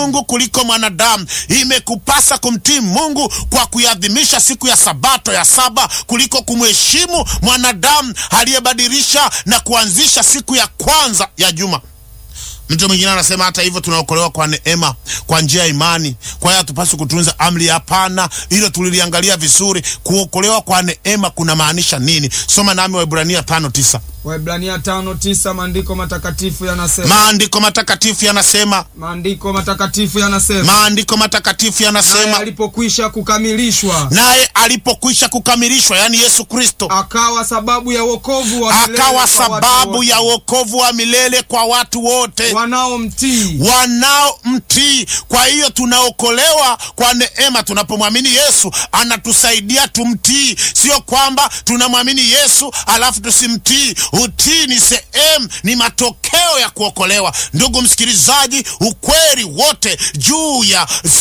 Mungu kuliko mwanadamu. Imekupasa kumtii Mungu kwa kuiadhimisha siku ya Sabato ya saba kuliko kumheshimu mwanadamu aliyebadilisha na kuanzisha siku ya kwanza ya juma. Mtu mwingine anasema hata hivyo tunaokolewa kwa neema, kwa njia ya imani, kwa hiyo hatupaswi kutunza amri. Hapana, hilo tuliliangalia vizuri. Kuokolewa kwa neema kuna maanisha nini? Soma nami Waebrania tano tisa. Waebrania tano tisa maandiko matakatifu yanasema Maandiko matakatifu yanasema, maandiko matakatifu yanasema maandiko matakatifu naye yanasema, alipokwisha kukamilishwa naye alipokwisha kukamilishwa, yaani Yesu Kristo akawa sababu ya wokovu wa milele akawa kwa watu sababu wote ya wokovu wa milele kwa watu wote wanaomtii wanaomtii. Kwa hiyo tunaokolewa kwa neema tunapomwamini Yesu, anatusaidia tumtii. Sio kwamba tunamwamini Yesu alafu tusimtii. Utii ni sehemu, ni matokeo ya kuokolewa. Ndugu msikilizaji, ukweli wote juu ya